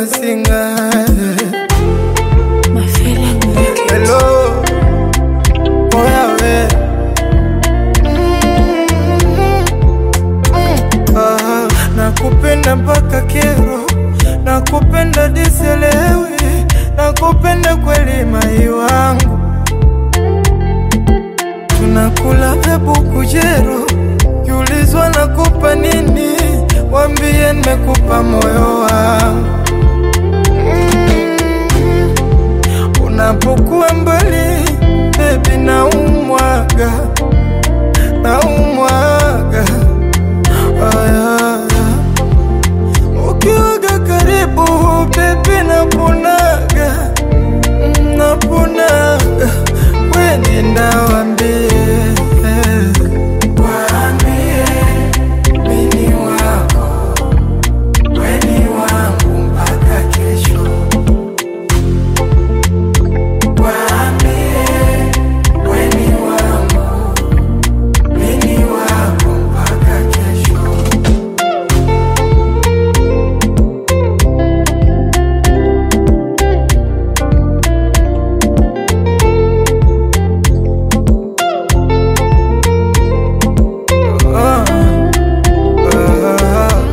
singa My feeling make it. Hello, oya we Ah, nakupenda mpaka kero, nakupenda diselewi, nakupenda kweli mai wangu, tunakula hebu kujero, kiulizwa nakupa nini, wambie nimekupa moyo wangu Mm. Unapokuwa mbali baby, naumwaga naumwaga aya ukiwaga karibu baby, naponaga Mm, naponaga weni ndawambie waambie mini wako weni wangu mpaka kesho weni wangu mini wako mpaka kesho Ah, ah,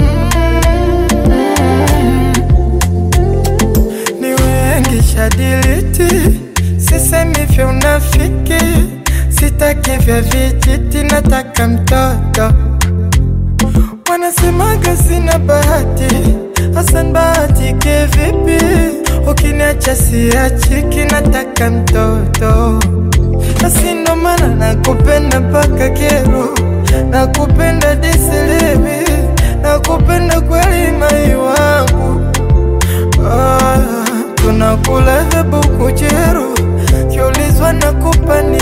ni wengi shadiliti, sisemi vya unafiki, sitaki vya vijiti, nataka mtoto. Wanasemaga sina bahati, Hasan bahati kivipi? Ukiniacha siachiki, nataka mtoto. Basi ndo maana nakupenda mpaka kero, nakupenda disilivi, nakupenda kweli mai wangu. Ah, tunakula hebu kujero, kiulizwa nakupa ni